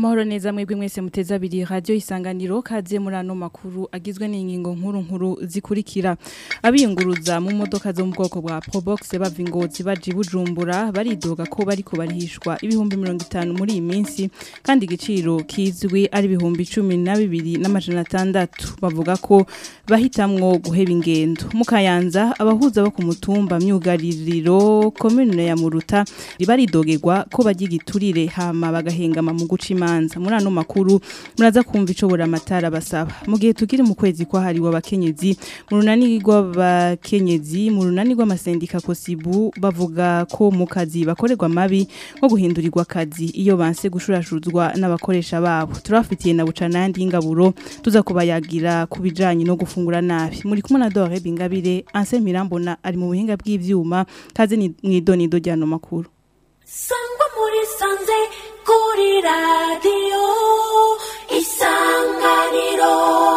amahoro neza mwebwe mwese muteza abiri radio isanganiro kaze muri ano makuru agizwe n'ingingo nkuru nkuru zikurikira abiyunguruza mu modoka zo mu bwoko bwa Probox bava ingozi baje bujumbura baridoga ko bariko barihishwa ibihumbi 50 muri iyi minsi kandi igiciro kizwi ari ibihumbi 12 n'amajana atandatu bavuga ko bahitamwo guheba ingendo mukayanza abahuza bo ku mutumba myugaririro commune ya Muruta baridogerwa ko bagigiturire hama bagahengama mu guca imanza muri ano makuru muraza kumva ico buramatara basaba mu gihe tukiri mu kwezi kwa hariwe abakenyezi mu runani rw'abakenyezi mu runani rw'amasendika kosibu bavuga ko mu kazi bakorerwa mabi nko guhindurirwa akazi iyo banse gushurashuzwa n'abakoresha babo turafitiye na buca nandi y'ingaburo tuza kubayagira ku bijanye no gufungura nabi muri kumwe na Dore Bingabire Anse Mirambona ari mu buhinga bw'ivyuma kaze ni mwidonido ryano makuru sangwa muri sanze kuri radiyo isanganiro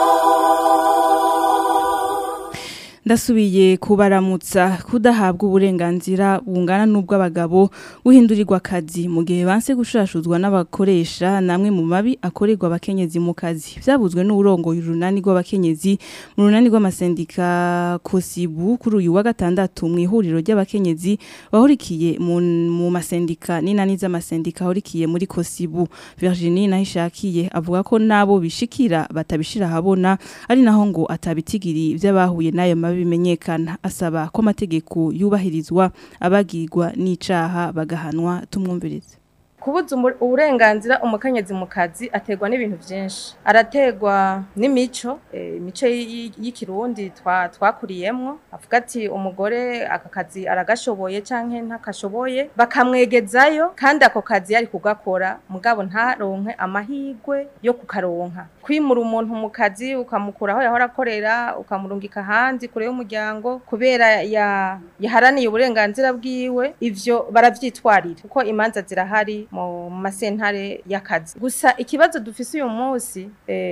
ndasubiye kubaramutsa kudahabwa uburenganzira bungana n'ubw'abagabo guhindurirwa akazi mu gihe banse gushashuzwa n'abakoresha namwe mu mabi akorerwa abakenyezi mu kazi byabuzwe n'urongoye urunani rw'abakenyezi mu runani rw'amasendika kosibu kuri uyu wa gatandatu mu ihuriro ry'abakenyezi bahurikiye mu, mu masendika n'inani z'amasendika ahurikiye muri kosibu Virginie nahishakiye avuga ko nabo bishikira batabishira habona ari naho ngo atabitigiri by'abahuye n'ayo mabi bimenyekana asaba ko amategeko yubahirizwa abagirwa n'icaha bagahanwa tumwumvirize kubuza uburenganzira umukenyezi mu kazi aterwa n'ibintu byinshi araterwa n'imico imico y'ikirundi twakuriyemwo avuga ati umugore aka kazi aragashoboye cyangwa ntakashoboye bakamwegezayo kandi ako kazi yari kugakora mugabo ntaronke amahirwe yo kukaronka kwimura umuntu mu kazi ukamukura aho yahora akorera ukamurungika ahandi kure y'umuryango kubera yaharaniye uburenganzira bwiwe ivyo baravyitwarira kuko imanza zirahari mu masentare y'akazi gusa ikibazo dufise uyu munsi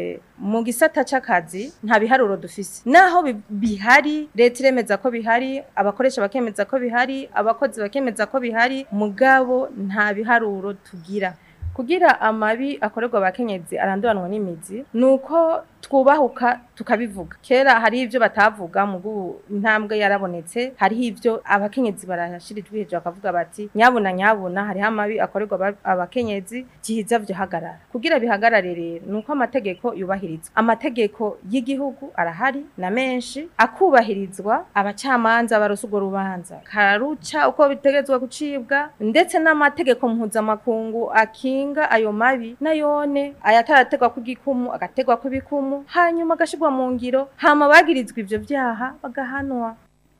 mu gisata c'akazi nta biharuro dufise naho bihari leta iremeza ko bihari abakoresha bakemeza ko bihari abakozi bakemeza ko bihari mugabo nta biharuro tugira kugira amabi akorerwa abakenyezi aranduranwa n'imizi nuko twubahuka tukabivuga kera hari ivyo batavuga mu intambwe yarabonetse hariho ivyo abakenyezi barashirijwe hejuru bakavuga bati nyabuna nyabuna hariho amabi akorerwa abakenyezi gihiza vyo hagarara kugira bihagarare rero nuko amategeko yubahirizwa amategeko y'igihugu arahari na menshi akubahirizwa abacamanza barose urwo rubanza karuca uko bitegetswe gucibwa ndetse n'amategeko mpuzamakungu akinga ayo mabi nayone ayatarategwa ku gikumu agategwa ku bikumu hanyuma agashirwa mu ngiro hama bagirizwa ivyo vyaha bagahanwa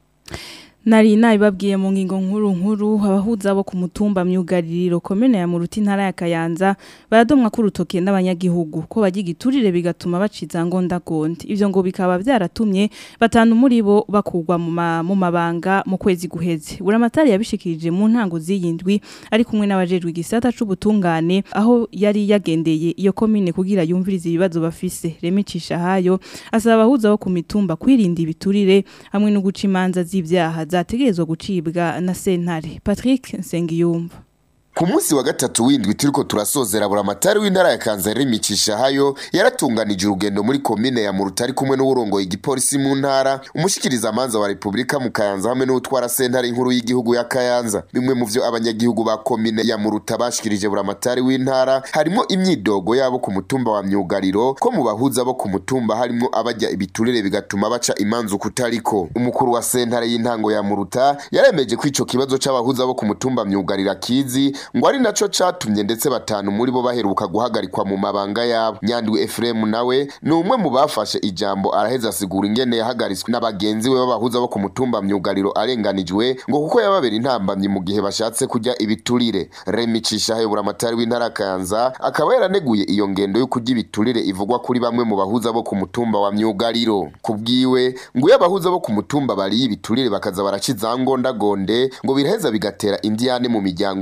Nari nabibabwiye mu ngingo nkuru nkuru abahuza bo ku mutumba myugaririro komene ya Muruti ntara ya Kayanza baradomwa ku rutoke n'abanyagihugu ko bagigiturire bigatuma baciza ngonda gondi ivyo ngo bikaba byaratumye batanu muri bo bakugwa mu mu mabanga mu kwezi guheze buramatari yabishikirije mu ntango ziyindwi ari kumwe n'abajejwe igisata c'ubutungane aho yari yagendeye iyo komine kugira yumvirize ibibazo bafise remicisha hayo asaba abahuza bo ku mitumba kwirinda ibiturire hamwe no guca imanza z'ivyaha zategerezwa gucibwa na sentare Patrick Nsengiyumva ku munsi wa gatatu w'indwi turiko turasozera buramatari w'intara ya Kanzari micisha hayo yaratunganije urugendo muri komine ya Murutari kumwe n'uburongoye igipolisi mu ntara umushikiriza amanza wa Republika mu Kayanza hamwe n'utwara sentare inkuru y'igihugu ya Kayanza bimwe mu vyo abanyagihugu ba komine ya Muruta bashikirije buramatari w'intara harimo imyidogo yabo ku mutumba wa myugariro ko mu bahuza bo ku mutumba harimo abajya ibiturire bigatuma baca imanzu kutariko umukuru wa sentare y'intango ya Muruta yaremeje ko ico kibazo c'abahuza bo ku mutumba myugarira kizi ngo ari naco catumye ndetse batanu muri bo baheruka guhagarikwa mu mabanga yabo nyandwi Efremu nawe ni umwe mu bafashe ijambo araheza asigura ingene yahagaritswe n'abagenzi we b'abahuza bo ku mutumba myugariro arenganijwe ngo kuko yababera intambamyi mu gihe bashatse kujya ibiturire Remi Cishahe buramatari w'intara Kayanza akaba yaraneguye iyo ngendo yo kujya ibiturire ivugwa kuri bamwe mu bahuza bo ku mutumba wa myugariro kubwiwe ngo iyo abahuza bo ku mutumba bari ibiturire bakaza baraciza ngondagonde ngo biraheza bigatera indiyane mu miryango no mu kibu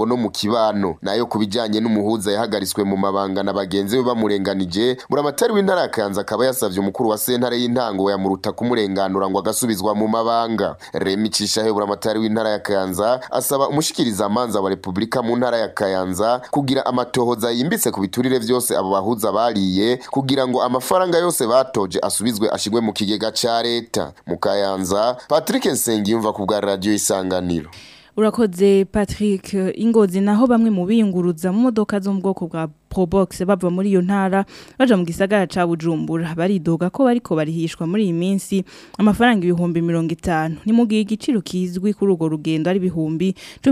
kibano nayo kubijanye n'umuhuza yahagaritswe mu mabanga na bagenzi be bamurenganije buramatari w'intara ya Kayanza akaba yasavye umukuru wa sentare y'intango ya muruta kumurenganura ngo agasubizwa mu mabanga Remi Cishahe buramatari w'intara ya Kayanza asaba umushikiriza amanza wa Republika mu ntara ya Kayanza kugira amatohoza yimbitse ku biturire vyose abo bahuza bariye kugira ngo amafaranga yose batoje asubizwe ashigwe mu kigega ca leta mu Kayanza Patrick Nsengiyumva ku bwa radio isanganiro Urakoze Patrick Ingozi naho bamwe mu biyunguruza mu modoka zo mu bwoko bwa Probox bava muri iyo ntara baja mu gisagara ca Bujumbura baridoga ko bariko barihishwa muri iyi minsi amafaranga ibihumbi 50 ni mu gihe igiciro kizwi kuri urwo rugendo ari ibihumbi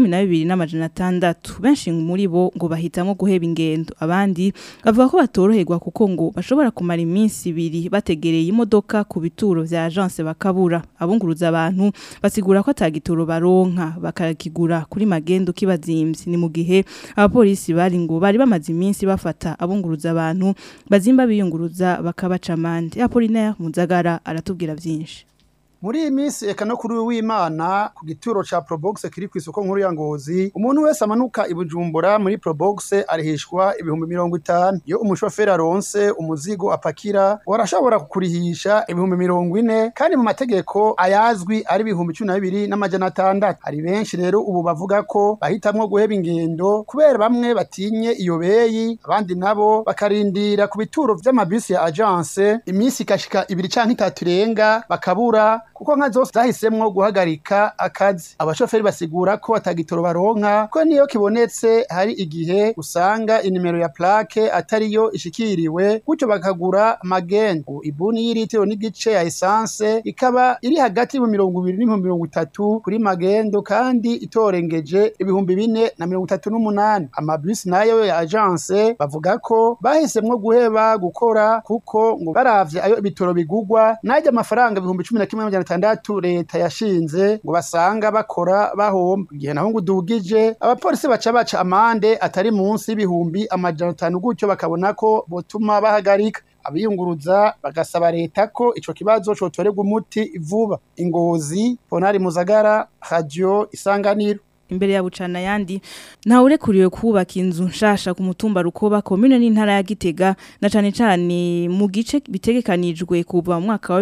12 benshi muri bo ngo bahitamo guheba ingendo abandi bavuga ko batoroherwa kuko ngo bashobora kumara iminsi ibiri bategereye imodoka ku bituro vya agence bakabura abunguruza abantu basigura ko atagituro baronka bakakigura kuri magendo kibazimvye ni mu gihe abapolisi bari ngo bari bamaze iminsi bafata abunguruza abantu bazimba biyunguruza bakabaca amande Apollinaire Muzagara aratubwira vyinshi muri iyi minsi eka no kuri w'imana ku gituro ca probox kiri ku isoko nkuru ya ngozi umuntu wese amanuka i bujumbura muri probox arihishwa ibihumbi mirongo itanu iyo umushoferi aronse umuzigo apakira warashobora kukurihisha ibihumbi mirongo ine kandi mu mategeko ayazwi ari ibihumbi cumi na bibiri n'amajana atandatu hari benshi rero ubu bavuga ko bahitamwo guheba ingendo kubera bamwe batinye iyo beyi abandi nabo bakarindira ku bituro vy'amabisi ya agence iminsi ikashika ibiri canke itatu irenga bakabura kuko nka zose zahisemwo guhagarika akazi abashoferi basigura ko atagitoro baronka ko niyo kibonetse hari igihe usanga inimero ya plaque atariyo ishikiriwe gutyo bakagura magendo ibuni y'iritiro n'igice ya essence ikaba iri hagati mu mirongo ibiri n'ibihumbi mirongo itatu kuri magendo kandi itorengeje ibihumbi bine na mirongo itatu n'umunani amabisi nayo ya agence bavuga ko bahisemwo guheba gukora kuko ngo baravye ayo ibitoro bigugwa najya amafaranga ibihumbi cumi na kimwe n'amajana atandatu leta yashinze ngo basanga bakora bahomba igihe naho ngo udugije abapolisi baca baca amande atari munsi y'ibihumbi amajana atanu gutyo bakabona ko botuma bahagarika abiyunguruza bagasaba leta ko ico kibazo cotorerwa umuti vuba ingozi ponari muzagara radio isanganiro imbere ya bucana yandi ntawe urekuriwe kubaka inzu nshasha ku mutumba rukoba komine n'intara ya Gitega na cane cane mu gice bitegekanijwe kuva mu mwaka wa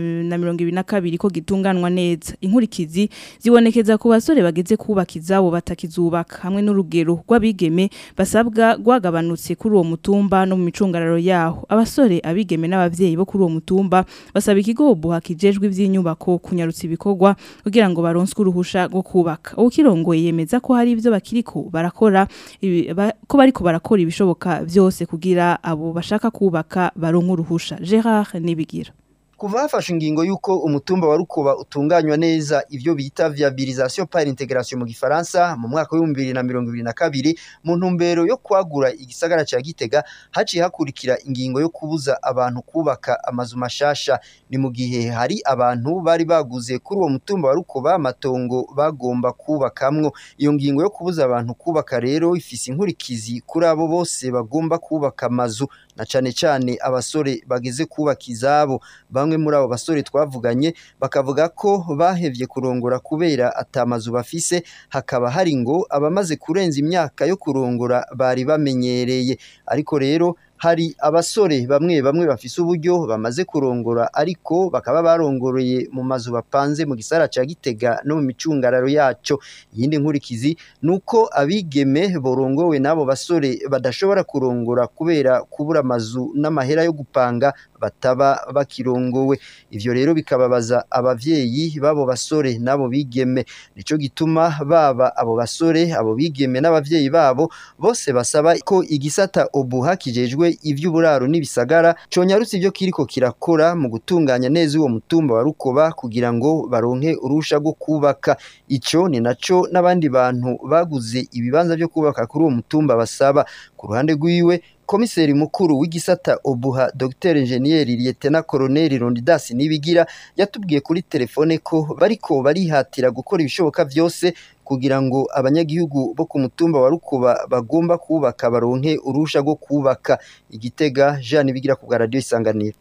2022 ko gitunganwa neza inkurikizi zibonekeza ku basore bageze kubaka izabo batakizubaka hamwe n'urugero rw'abigeme basabwa gwagabanutse kuri uwo mutumba no mu micungararo yaho abasore abigeme n'abavyeyi bo kuri uwo mutumba basaba ikigo buha kijejwe ivy'inyubako kunyarutsa ibikorwa kugira ngo baronswe uruhusha rwo kubaka ukirongo yemeza ko hari ivyo bakiriko barakora ibi- ba- ko bariko barakora ibishoboka vyose kugira abo bashaka kubaka baronka uruhusha Gerard Nibigira kuva hafashe ingingo y'uko umutumba wa rukoba utunganywa neza ivyo bita viabilisation par integration mu gifaransa mu mwaka w'ibihumbi bibiri na mirongo ibiri na kabiri mu ntumbero yo kwagura igisagara ca gitega haciye hakurikira ingingo yo kubuza abantu kubaka amazu mashasha ni mu gihe hari abantu bari baguze kuri uwo mutumba wa rukoba amatongo bagomba kubakamwo iyo ngingo yo kubuza abantu kubaka rero ifise inkurikizi kuri abo bose bagomba kubaka amazu na cane cane abasore bageze kubaka izabo bamwe muri abo basore twavuganye bakavuga ko bahevye kurongora kubera atamazu bafise hakaba hari ngo abamaze kurenza imyaka yo kurongora bari bamenyereye ariko rero hari abasore bamwe bamwe bafise uburyo bamaze kurongora ariko bakaba barongoreye mu mazu bapanze mu gisara ca Gitega no mu micungararo yaco iyindi nkurikizi nuko abigeme borongowe n'abo basore badashobora kurongora kubera kubura amazu n'amahera yo gupanga bataba bakirongowe ivyo rero bikababaza abavyeyi b'abo basore n'abo bigeme nico gituma baba abo basore abo bigeme n'abavyeyi babo bose basaba ko igisata obuha kijejwe ivy'uburaro n'ibisagara conyarutse ivyo kiriko kirakora mu gutunganya neza uwo mutumba wa rukoba kugira ngo baronke urusha rwo kubaka ico ni naco n'abandi bantu baguze ibibanza vyo kubaka kuri uwo mutumba basaba ku ruhande rwiwe komiseri mukuru w'igisata obuha Dr Engineer Lieutenant Colonel Rondidas Nibigira yatubwiye kuri telefone ko bariko barihatira gukora ibishoboka vyose kugira ngo abanyagihugu bo ku mutumba wa Rukuba bagomba kubaka baronke urusha rwo kubaka igitega Jean Nibigira ku bwa radio isanganiro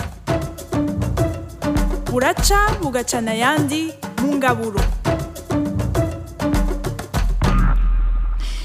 buraca bugacana ayandi mu ngaburo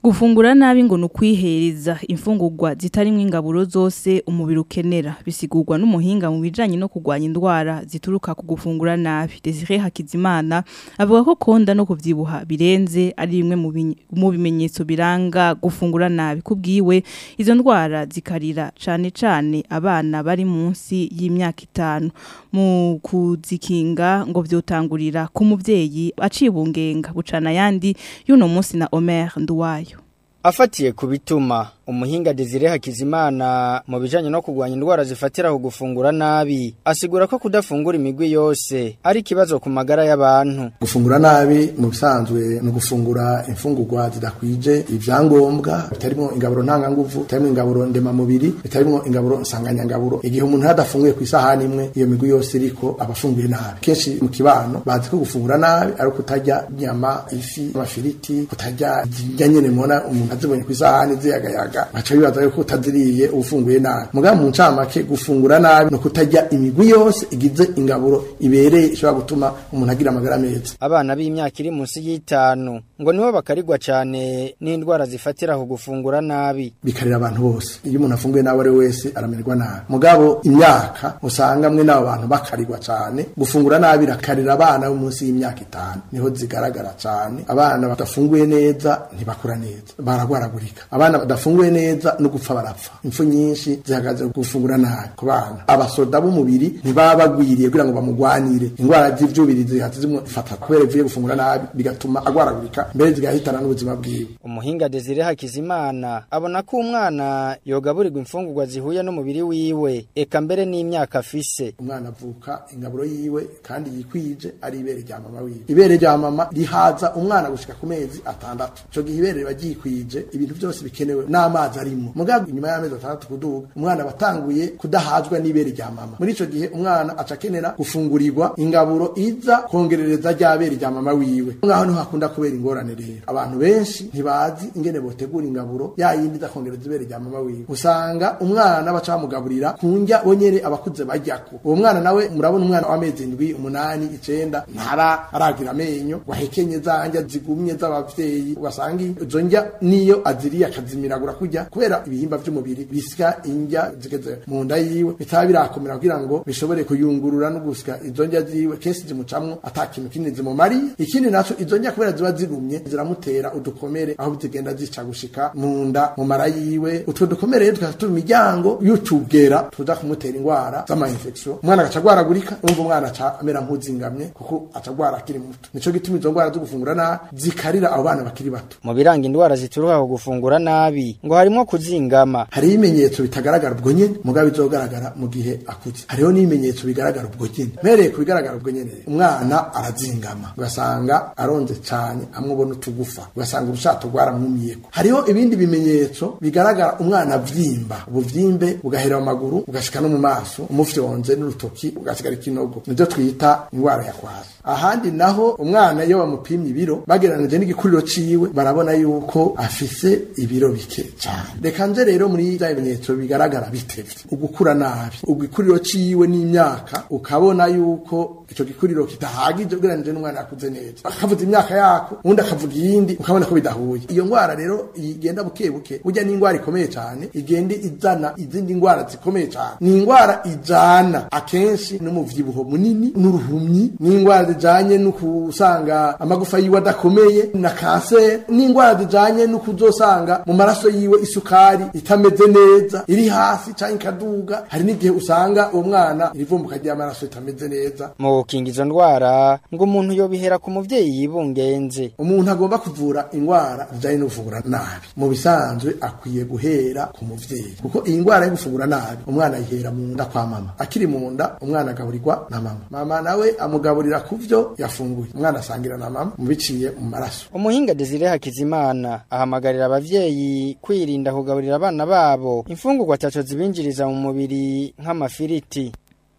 gufungura nabi ngo nukwihereza imfungurwa zitarimwe ingaburo zose umubiri ukenera bisigurwa n'umuhinga mu bijanye no kugwanya indwara zituruka ku gufungura nabi Desire Hakizimana avuga ko konda no kuvyibuha birenze ari bimwe mu binye- mu bimenyetso biranga gufungura nabi kubwiwe izo ndwara zikarira cane cane abana bari munsi y'imyaka itanu mu kuzikinga ngo vyotangurira ku muvyeyi acibungenga bucana yandi y'uno munsi na Omer Nduwayo Afatiye ku bituma umuhinga Desire Hakizimana mu bijanye no kugwanya indwara zifatira ku gufungura nabi asigura ko kudafungura imigwi yose ari kibazo ku magara y'abantu gufungura nabi mu bisanzwe ni ugufungura imfungurwa zidakwije ibyangombwa bitarimo ingaburo ntanganguvu bitarimo ingaburo ndemamubiri bitarimo ingaburo nsanganyangaburo igihe umuntu yadafunguye ku isahani imwe iyo migwi yose iriko aba afunguye nabi kenshi mu kibano bazi ko gufungura nabi ari kutarya inyama ifi amafiriti kutarya indya nyene mubona umuntu azibonye ku isahani ziyagayaga baca bibaza yuko utaziriye ufunguye nabi mugabo mu ncamake gufungura nabi no kutarya imigwi yose igize ingaburo ibereye ishobora gutuma umuntu agira amagara meza abana b'imyaka iri munsi y'itanu ngo nibo bakarigwa cane n'indwara zifatira ku gufungura nabi bikarira abantu bose iyo umuntu afunguye nawe ari we wese aramererwa nabi mugabo imyaka usanga mwe n'abo bantu bakarirwa cane gufungura nabi rakarira abana bo munsi y'imyaka itanu niho zigaragara cane abana badafunguye neza ntibakura neza baragwaragurika abana badafunguye neza no gupfa barapfa impfu nyinshi zihagaze ku gufungura nabi ku bana abasoda b'umubiri ntibaba bagwiriye kugira ngo bamugwanire indwara z'ivyubiri zihaze zimufata kubera ivuye gufungura nabi bigatuma agwaragurika mbere zigahitana n'ubuzima bwiwe umuhinga Desire Hakizimana abona ko umwana yogaburirwa imfungurwa zihuye n'umubiri wiwe eka mbere n'imyaka afise umwana avuka ingaburo yiwe kandi yikwije ari ibere rya mama wiwe ibere rya mama rihaza umwana gushika ku mezi atandatu ico gihe ibere riba ryikwije ibintu byose bikenewe n'amazi arimo mugabo inyuma y'amezi atandatu kuduga umwana batanguye kudahazwa n'ibere rya mama muri ico gihe umwana aca akenera gufungurirwa ingaburo iza kongerereza rya bere rya mama wiwe ngaho niho hakunda kubera ingorane rero abantu benshi ntibazi ingene botegura ingaburo ya yindi iza kongereza ibere rya mama wiwe usanga umwana baca bamugaburira ku ndya bonyene abakuze bajyako uwo mwana nawe murabona umwana w'amezi indwi umunani icenda ntara aragira amenyo wahekenye za ndya zigumye z'abavyeyi ugasanga izo ndya niyo aziriye akazimiragura kurya kubera ibihimba vy'umubiri bisya indya zigeze mu nda yiwe bitaba birakomera kugira ngo bishobore kuyungurura no gusya izo ndya ziwe kenshi zimucamwo ata kintu kinini zimumariye ikindi naco izo ndya kubera ziba zirumye ziramutera udukomere aho zigenda zica gushika mu nda mu mara yiwe utwo dukomere rero tukaba turi imiryango y'utugera tuza kumutera indwara z'ama infection umwana agaca agwaragurika urumva umwana aca amera nk'uzingamye kuko aca agwara akiri muto nico gituma izo ndwara zo gufungura nabi zikarira abo bana bakiri bato mu biranga indwara zituruka ku gufungura nabi ngo harimo kuzingama hariho ibimenyetso bitagaragara ubwo nyene mugabo bizogaragara mu gihe akuze hariho n'ibimenyetso bigaragara ubwo nyene mpereye ku bigaragara ubwo nyene umwana arazingama ugasanga aronze cane amwe ubona utugufa ugasanga urushato rwaramwumiyeko hariho ibindi bimenyetso bigaragara umwana avyimba ubuvyimbe bugahera mu maguru ugashika no mu maso umufyonze n'urutoki ugasigara ikinogo nivyo twita indwara ya kwaza ahandi naho umwana iyo bamupimye ibiro bagereranije n'igikuriro ciwe barabona yuko afise ibiro bike cyane reka nze rero muri bya bimenyetso bigaragara bitevye ugukura nabi ugikuriro ciwe n'imyaka ukabona yuko ico gikuriro kitahagije ugereranije n'umwana yakuze neza akavuza imyaka yako undi akavuga iyindi ukabona ko bidahuye iyo ndwara rero igenda buke buke burya ni indwara ikomeye cyane igenda izana izindi ndwara zikomeye cyane ni indwara ijana akenshi n'umuvyibuho munini n'uruhumyi ni indwara zijanye no kusanga amagufa yiwe adakomeye na kanseri ni indwara zijanye no kuzosanga mu maraso yiwe isukari itameze neza iri hasi canke ikaduga hari n'igihe usanga uwo mwana irivumbuka ry'amaraso itameze neza mu gukinga izo ndwara ngo umuntu yobihera ku muvyeyi yibungenze umuntu agomba kuvura indwara zijanye no gufungura nabi mu bisanzwe akwiye guhera ku muvyeyi kuko iyi ndwara yo gufungura nabi umwana ayihera mu nda kwa mama akiri mu nda umwana agaburirwa na mama mama nawe amugaburira ku vyo yafunguye umwana asangira na mama mu biciye mu maraso umuhinga Desire Hakizimana ahamagarira abavyeyi kwirinda kugaburira abana babo imfungurwa ataco zibinjiriza mu mubiri nk'amafiriti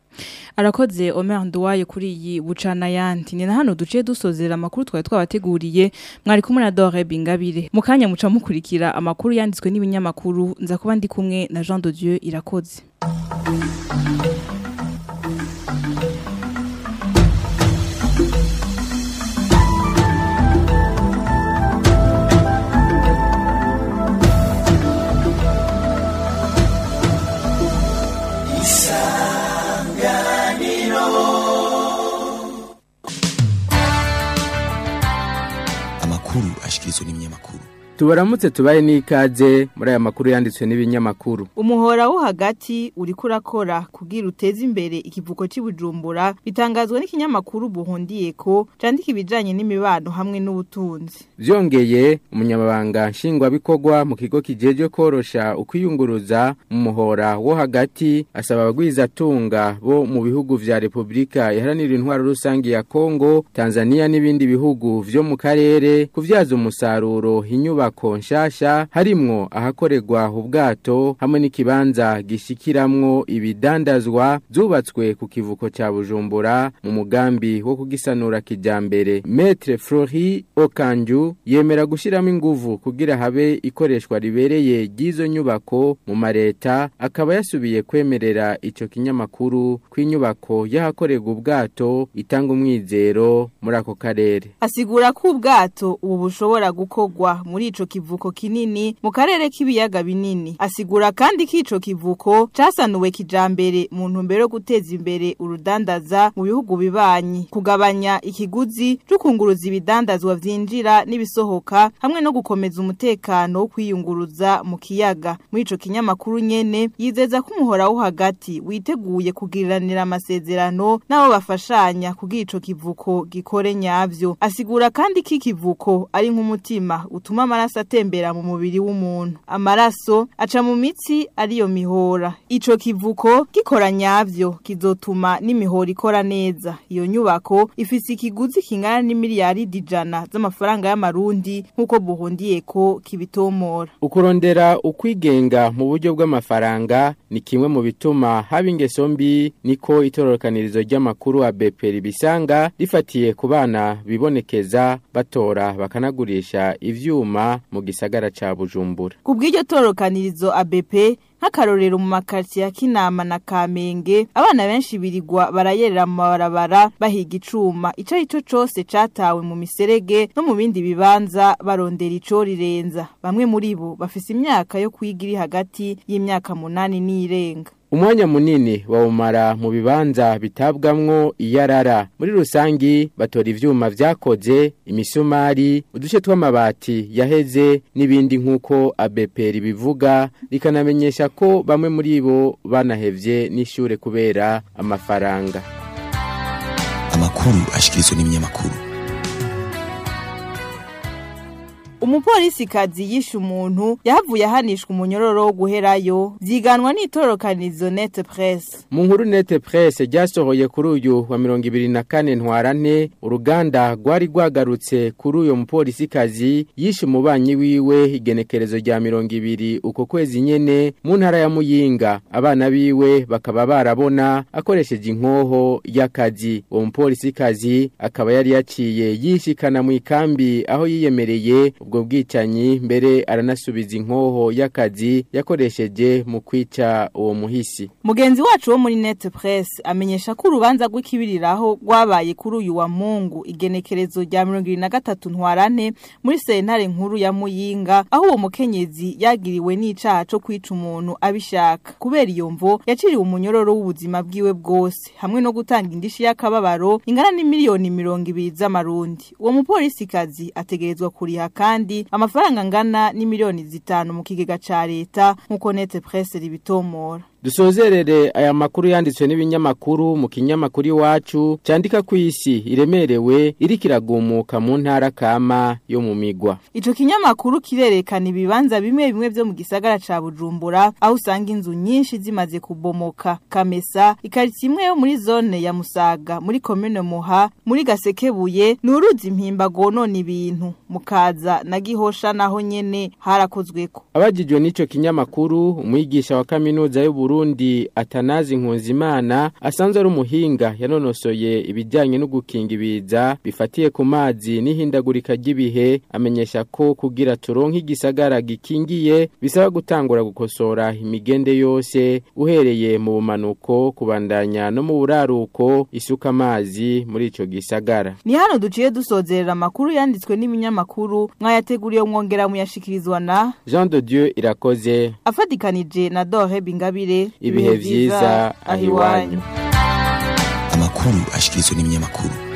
arakoze Omer Nduwaye kuri iyi bucana yandi ni na hano duciye dusozera amakuru twari twabateguriye mwari kumwe na Dore Bingabire mu kanya muca mukurikira amakuru yanditswe n'ibinyamakuru nza kuba ndi kumwe na Jean de Dieu irakoze amakuru ashikirizwa n'ibinyamakuru tubaramutse tubaye n'ikaze muri aya makuru yanditswe n'ibinyamakuru umuhora wo hagati uriko urakora kugira uteze imbere ikivuko cy'ubujumbura bitangazwa n'ikinyamakuru buhundiye ko candika ibijanye n'imibano hamwe n'ubutunzi vyongeye umunyamabanga nshingwabikorwa mu kigo kijejwe korosha ukwiyunguruza mu muhora wo hagati asaba abagwizatunga bo mu bihugu vya repubulika iharanira intwaro rusange ya kongo tanzania n'ibindi bihugu vyo mu karere kuvyaza umusaruro inyubako nshasha harimwo ahakorerwa ubwato hamwe n'ikibanza gishikiramwo ibidandazwa zubatswe ku kivuko ca bujumbura mu mugambi wo kugisanura kijambere metre flori okanju yemera gushiramo inguvu kugira habe ikoreshwa ribereye ry'izo nyubako mu mareta akaba yasubiye kwemerera ico kinyamakuru kw'inyubako y'ahakorerwa ubwato itanga umwizero muri ako karere asigura ko ubwato ubu bushobora gukorwa muri ico kivuko kinini mu karere k'ibiyaga binini asigura kandi ko ico kivuko casanuwe kijambere mu ntumbero yo guteza imbere urudandaza mu bihugu bibanyi kugabanya ikiguzi c'ukunguruza ibidandazwa vyinjira n'ibisohoka hamwe no gukomeza umutekano wo kwiyunguruza mu kiyaga muri ico kinyamakuru nyene yizeza ko umuhora wo hagati witeguye kugiriranira amasezerano n'abo bafashanya kugira ico kivuko gikore nyavyo asigura kandi ko ikivuko ari nk'umutima utuma amaraso atembera mu mubiri w'umuntu amaraso aca mu mitsi ariyo mihora ico kivuko gikora nyavyo kizotuma n'imihora ikora neza iyo nyubako ifise ikiguzi kingana n'imiliyari dijana z'amafaranga y'amarundi nk'uko buhundiye ko kibitomora ukurondera ukwigenga mu buryo bw'amafaranga ni kimwe mu bituma haba ingeso mbi niko itororokanirizo ry'amakuru wa beperi bisanga rifatiye ku bana bibonekeza batora bakanagurisha ivyuma mu gisagara ca bujumbura ku bw'iryo tororokanirizo ABP nk'akarorero mu makartier ya Kinama na Kamenge abana benshi birigwa barayerera mu mabarabara bahiga icuma ico ico cose catawe mu miserege no mu bindi bibanza barondera ico rirenza bamwe muri bo bafise imyaka yo kwiga iri hagati y'imyaka munani n'irenga umwanya munini bawumara mu bibanza bitabwamwo iyarara muri rusangi batora ivyuma vyakoze imisumari uduce tw'amabati yaheze n'ibindi nk'uko abeperi bivuga rikanamenyesha ko bamwe muri bo banahevye n'ishure kubera amafaranga amakuru ashikirizwa n'ibinyamakuru umupolisi kazi yishe umuntu yahavuye ahanishwa umunyororo wo guherayo vyiganwa n'itororokanizo net press mu nkuru net press ryasohoye kuri uyu wa mirongo ibiri na kane ntwarante uruganda rwari rwagarutse kuri uyo mupolisi kazi yishe umubanyi wiwe igenekerezo rya mirongo ibiri uko kwezi nyene mu ntara ya muyinga abana biwe bakaba barabona akoresheje inkoho y'akazi uwo mupolisi kazi akaba yari yaciye yishikana mu ikambi aho yiyemereye ubwo bwicanyi mbere aranasubiza inkoho y'akazi yakoresheje mu kwica uwo muhisi mugenzi wacu wo muri net press amenyesha ko urubanza rw'ikibiriraho rwabaye kuri uyu wa mungu igenekerezo rya mirongo ibiri na gatatu ntwarane muri sentare nkuru ya muyinga aho uwo mukenyezi yagiriwe n'icaha co kwica umuntu abishaka kubera iyo mvo yaciriwe umunyororo w'ubuzima bwiwe bwose hamwe no gutanga indishi y'akababaro ingana n'imiliyoni mirongo ibiri z'amarundi uwo mupolisikazi ategerezwa kuriha kandi amafaranga angana n'imiliyoni zitanu mu kigega ca leta nk'uko nete presse ribitomora dusozerere aya makuru yanditswe n'ibinyamakuru mu kinyamakuru iwacu cyandika ku isi iremerewe iriko iragumuka mu ntara kama yo mu migwa ico kinyamakuru kirerekana ibibanza bimwe bimwe vyo mu gisagara ca Bujumbura aho usanga inzu nyinshi zimaze kubomoka Kamesa ikariti imwe yo muri zone ya Musaga muri commune Muha muri Gasekebuye nuruzi impimba gonona ibintu mukaza na Gihosha naho nyene harakozweko abajijwe n'ico kinyamakuru umwigisha wa kaminuza y'u Burundi Atanazi Nkunzimana asanzwe ari umuhinga yanonosoye ibijyanye no gukinga ibiza bifatiye ku mazi n'ihindagurika ry'ibihe amenyesha ko kugira turonke igisagara gikingiye bisaba gutangura gukosora imigende yose uhereye mu bumanuko kubandanya no mu buraruko isuka amazi muri ico gisagara ni hano duciye dusozerera amakuru yanditswe n'ibinyamakuru mwayateguriye mwongera muyashikirizwa na Jean de Dieu irakoze afadikanije na Dore Bingabire mugire ibihe vyiza aho iwanyu amakuru ashikirizwa n'ibinyamakuru